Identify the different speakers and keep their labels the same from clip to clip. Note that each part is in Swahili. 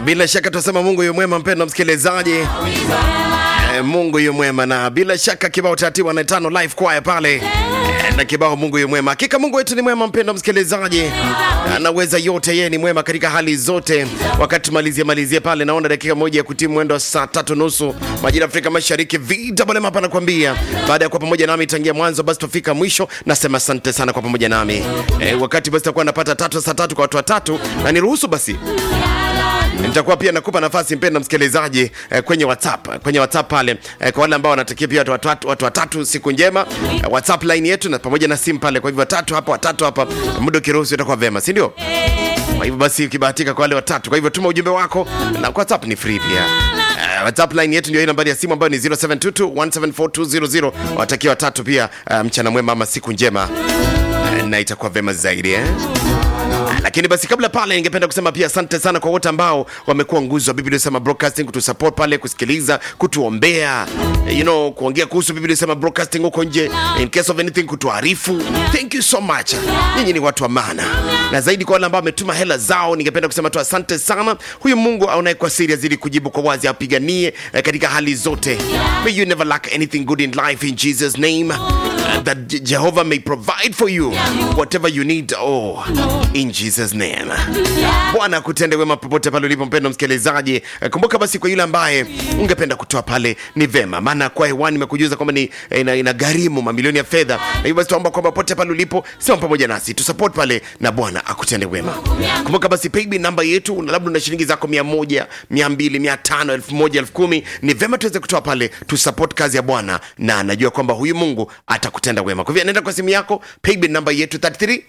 Speaker 1: Bila shaka tunasema Mungu yu mwema, mpendo msikilizaji. Eh, Mungu yu mwema, na bila shaka kibao taratibu na tano live choir pale eh, na kibao Mungu yu mwema. Hakika Mungu wetu ni mwema, mpendo msikilizaji, anaweza yote, yeye ni mwema katika hali zote. Wakati tumalizie malizie pale, naona dakika moja ya kutimu mwendo wa saa tatu nusu majira ya Afrika Mashariki. VMM hapa nakwambia, baada ya kuwa pamoja nami tangia mwanzo, basi tufika mwisho. Nasema asante sana kwa pamoja nami eh, wakati basi takuwa napata tatu saa tatu kwa watu watatu, na niruhusu basi nitakuwa pia nakupa nafasi mpenda msikilizaji eh, kwenye WhatsApp kwenye WhatsApp pale eh, kwa wale ambao wanatakia pia watu watatu, watu watatu siku njema eh, WhatsApp line yetu na pamoja na simu pale. Kwa hivyo watatu hapa watatu hapa, muda ukiruhusu itakuwa vema, si ndio? Kwa hivyo basi ukibahatika kwa wale watatu, kwa hivyo tuma ujumbe wako na kwa WhatsApp ni free pia. Uh, WhatsApp line yetu ndio hii nambari ya simu ambayo ni 0722174200. Watakia watatu pia uh, mchana mwema ama siku njema uh, na itakuwa vema zaidi eh? lakini basi kabla pale ningependa kusema pia asante sana kwa wote ambao wamekuwa nguzo wa Biblia Sema Broadcasting kutusupport pale kusikiliza kutuombea you know kuongea kuhusu Biblia Sema Broadcasting huko nje in case of anything kutuarifu thank you so much nyinyi ni watu wa maana na zaidi kwa wale ambao wametuma hela zao ningependa kusema tu asante sana huyu Mungu aonaye kwa siri azidi kujibu kwa wazi apiganie eh, katika hali zote may you never lack anything good in life in Jesus name Uh, that Je- Jehovah may provide for you whatever you need oh in Jesus name Bwana akutende wema popote pale ulipo mpendo msikilizaji Eh, kumbuka basi kwa yule ambaye ungependa kutoa pale ni vema maana kwa hewani nimekujuza kwamba ni eh, ina, ina gharimu mamilioni ya fedha na hivyo basi tuomba kwamba popote pale ulipo sema pamoja nasi tu support pale na Bwana akutende wema kumbuka basi paybill namba yetu na labda una shilingi zako 100 200 500 1000 10000 ni vema tuweze kutoa pale tu support kazi ya Bwana na najua kwamba huyu Mungu atakutenda wema kwa hivyo nenda kwa simu yako paybill namba yetu 33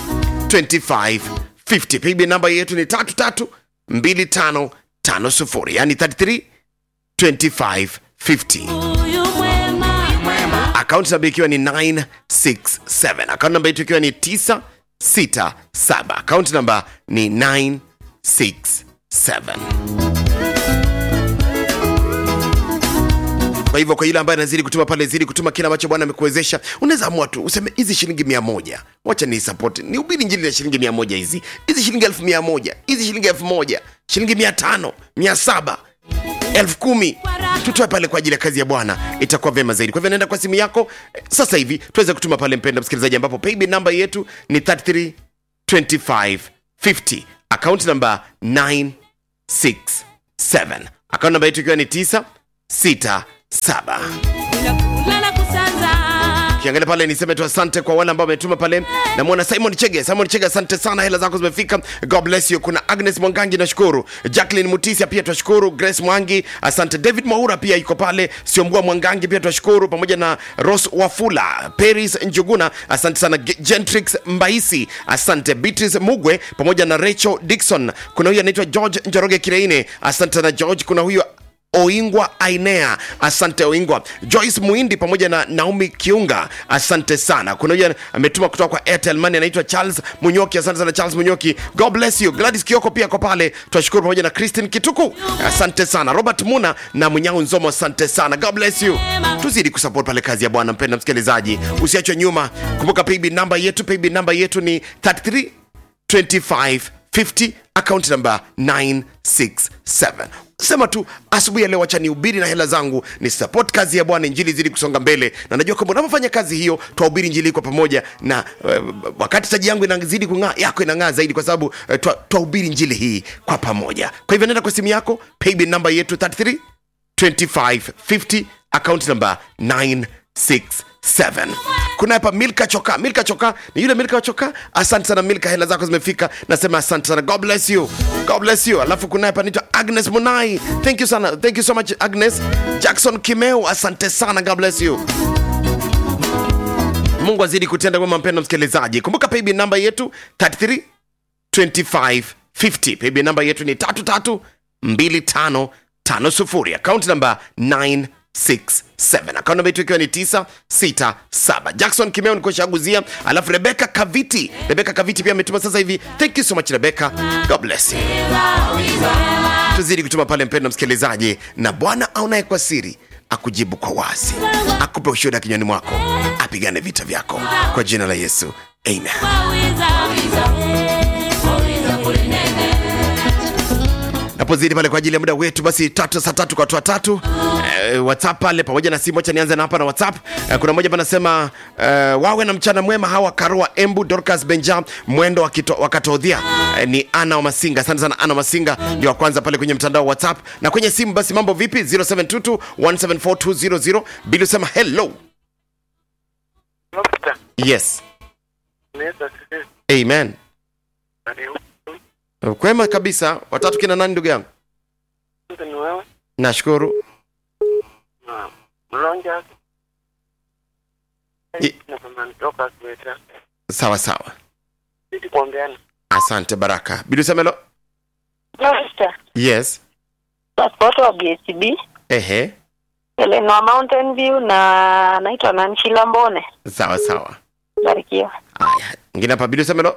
Speaker 1: 2550 paybill namba yetu ni 332550 yani 33 2550 akaunti namba ikiwa ni 967 akaunti namba yetu ikiwa ni 967 akaunti namba ni 967 kwa hivyo kwa yule ambaye anazidi kutuma pale zidi kutuma kile ambacho bwana amekuwezesha unaweza amua tu useme hizi shilingi mia moja wacha ni support ni ubiri njili na shilingi mia moja hizi hizi shilingi elfu mia moja hizi shilingi elfu moja shilingi mia tano mia saba elfu kumi tutoe pale kwa ajili ya kazi ya bwana itakuwa vyema zaidi kwa hivyo naenda kwa simu yako eh, sasa hivi tuweze kutuma pale mpenda msikilizaji ambapo paybill namba yetu ni 33 2550 akaunti namba 967 akaunti namba yetu ikiwa ni 967 kiangalia pale niseme tu asante kwa wale ambao wametuma pale namwona simon chege simon chege asante sana hela zako zimefika god bless you kuna agnes mwangangi nashukuru jacklin mutisia pia twashukuru grace mwangi asante david mwaura pia yuko pale siombua mwangangi pia twashukuru pamoja na ros wafula peris njuguna asante sana Ge- gentrix mbaisi asante beatrice mugwe pamoja na rachel dikson kuna huyu anaitwa george njoroge kireine asante sana george kuna huyu Oingwa Ainea, asante Oingwa. Joyce Muindi pamoja na Naomi Kiunga, asante sana. Kuna huyu ametuma kutoka kwa Airtel Money anaitwa Charles Munyoki, asante sana Charles Munyoki. God bless you. Gladys Kioko pia kwa pale, twashukuru pamoja na Christine Kituku, asante sana. Robert Muna na Munyao Nzomo, asante sana. God bless you. Tuzidi kusupport pale kazi ya Bwana, mpenda msikilizaji, usiachwe nyuma. Kumbuka paybill namba yetu, paybill namba yetu ni 33 2550 account number 967 sema tu asubuhi ya leo wacha nihubiri na hela zangu ni support kazi ya bwana injili zidi kusonga mbele na najua kwamba unapofanya kazi hiyo twahubiri injili kwa pamoja na uh, wakati taji yangu inazidi kung'aa yako inang'aa zaidi kwa sababu uh, twahubiri injili hii kwa pamoja kwa hivyo nenda kwa simu yako paybill namba yetu 33 2550 account number 967 kuna hapa milka choka milka choka ni yule milka choka asante sana milka hela zako zimefika nasema asante sana god bless you god bless you alafu kuna hapa naitwa agnes munai thank you sana thank you so much agnes jackson kimeu asante sana god bless you mungu azidi kutenda wema mpendo msikilizaji kumbuka paybill namba yetu 33 2550 paybill namba yetu ni 332550 akaunti namba 967 akaunti namba yetu ikiwa ni 967 jackson kimeo nikushaguzia alafu rebeka kaviti rebeka kaviti pia ametuma sasa hivi thank you so much rebeka god bless you tuzidi kutuma pale mpendo msikilizaji na bwana aonaye kwa siri akujibu kwa wazi akupe ushuhuda kinywani mwako apigane vita vyako kwa jina la yesu amen tunapozidi pale kwa ajili ya muda wetu basi tatu saa tatu kwa watu watatu eh, whatsapp pale pamoja na simu acha nianze na hapa na whatsapp eh, kuna mmoja panasema eh, wawe na mchana mwema hawa karoa embu dorcas benjam mwendo wakito- wakatodhia eh, ni ana wa masinga asante sana ana wa masinga ndio wa kwanza pale kwenye mtandao wa whatsapp na kwenye simu basi mambo vipi 0722 174200 bili usema hello
Speaker 2: Nukta.
Speaker 1: yes
Speaker 2: Naweza sisi.
Speaker 1: amen
Speaker 2: Ni
Speaker 1: kwema kabisa watatu kina nani ndugu yangu
Speaker 2: huyu ni wewe
Speaker 1: nashukuru
Speaker 2: na mlonja
Speaker 1: I-
Speaker 2: na mama nitoka kueta
Speaker 1: sawa sawa
Speaker 2: sisi kuongeana
Speaker 1: asante baraka bili usemelo
Speaker 3: Master,
Speaker 1: yes
Speaker 3: passport wa BSB
Speaker 1: ehe
Speaker 3: Eleanor Mountain View na naitwa Nancy Lambone.
Speaker 1: sawa sawa
Speaker 3: Barikiwa.
Speaker 1: haya ngine hapa bili usemelo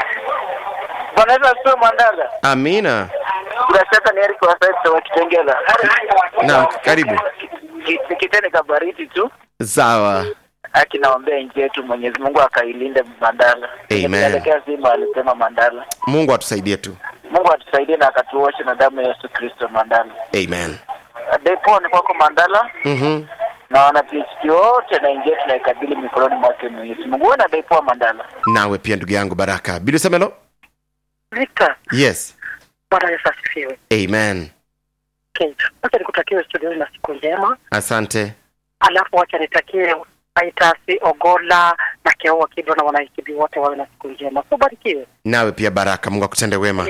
Speaker 2: Wanaweza sio mandala
Speaker 1: amina
Speaker 2: bila shaka ni Eric wa sasa wa Kitengela
Speaker 1: naam karibu
Speaker 2: Ki- kitene kabariti tu
Speaker 1: sawa
Speaker 2: akinaombea nchi yetu Mwenyezi Mungu akailinde Mandala.
Speaker 1: Amen.
Speaker 2: Tunaelekea Simba alisema Mandala.
Speaker 1: mungu atusaidie tu
Speaker 2: Mungu atusaidie na akatuoshe na damu ya Yesu Kristo Mandala.
Speaker 1: amen
Speaker 2: Depo ni kwako Mandala
Speaker 1: mm-hmm.
Speaker 2: na wana PhD wote na nchi yetu naikabili mikononi mwake Mwenyezi Mungu. Wewe na Depo Mandala.
Speaker 1: nawe pia ndugu yangu baraka bili usemelo
Speaker 4: Victor,
Speaker 1: yes
Speaker 4: Bwana Yesu asifiwe.
Speaker 1: amen
Speaker 4: Okay. Wacha nikutakie studioni na siku njema,
Speaker 1: asante
Speaker 4: alafu wacha nitakie Aitasi Ogola na Keoa Kidro na wanaikibi wote wawe na siku njema. So barikiwe.
Speaker 1: nawe pia baraka mungu akutende wema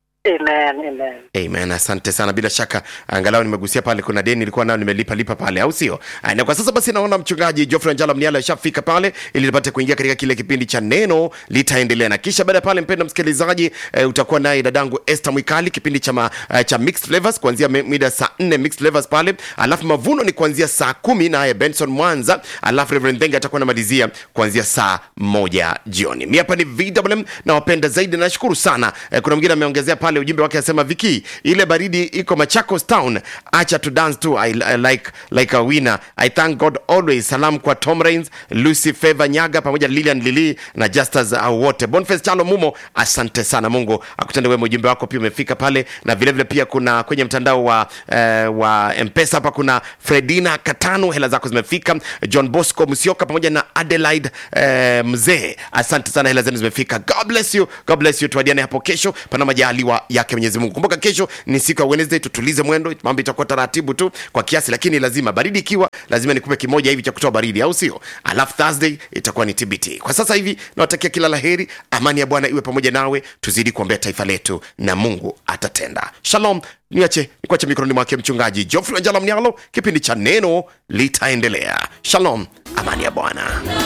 Speaker 4: Amen, amen.
Speaker 1: amen asante sana bila shaka angalau nimegusia pale kuna deni nilikuwa nayo nimelipa lipa pale au sio Ah, na kwa sasa basi naona mchungaji Geoffrey Njala Mniala ashafika pale ili nipate kuingia katika kile kipindi cha neno litaendelea na kisha baada ya pale mpenda msikilizaji eh, utakuwa naye dadangu Esther Mwikali kipindi cha ma, eh, cha mixed flavors kuanzia mi- mida saa 4 mixed flavors pale alafu mavuno ni kuanzia saa kumi naye Benson Mwanza alafu Reverend Denga atakuwa anamalizia kuanzia saa moja jioni mi hapa ni VWM na wapenda zaidi nashukuru sana eh, kuna mwingine ameongezea pale ujumbe wake anasema viki ile baridi iko Machakos town acha to dance too I, I like like a winner I thank God always salam kwa Tom Rains Lucy Favor Nyaga pamoja na Lilian Lili na Justus au wote Boniface Chalo Mumo asante sana Mungu akutende wema ujumbe wako pia umefika pale na vile vile pia kuna kwenye mtandao wa eh, wa Mpesa hapa kuna Fredina Katano hela zako zimefika John Bosco Musioka pamoja na Adelaide eh, mzee asante sana hela zenu zimefika God bless you God bless you tuadiane hapo kesho pana majaliwa yake Mwenyezi Mungu kumbuka kesho ni siku ya Wednesday tutulize mwendo mambo itakuwa taratibu tu kwa kiasi lakini lazima baridi ikiwa lazima nikupe kimoja hivi cha kutoa baridi au sio alafu Thursday itakuwa ni TBT kwa sasa hivi nawatakia kila laheri amani ya Bwana iwe pamoja nawe tuzidi kuombea taifa letu na Mungu atatenda shalom niache nikuache mikononi mwake mchungaji Geoffrey Wanjala Mnyalo kipindi cha neno litaendelea shalom amani ya Bwana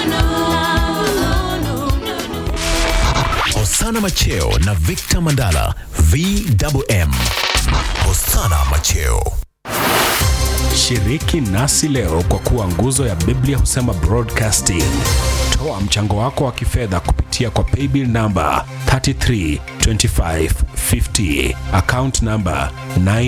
Speaker 5: Hosana Macheo na Victor Mandala VWM. Hosana Macheo.
Speaker 6: Shiriki nasi leo kwa kuwa nguzo ya Biblia husema broadcasting. Toa mchango wako wa kifedha kupitia kwa paybill namba 332550 account namba 9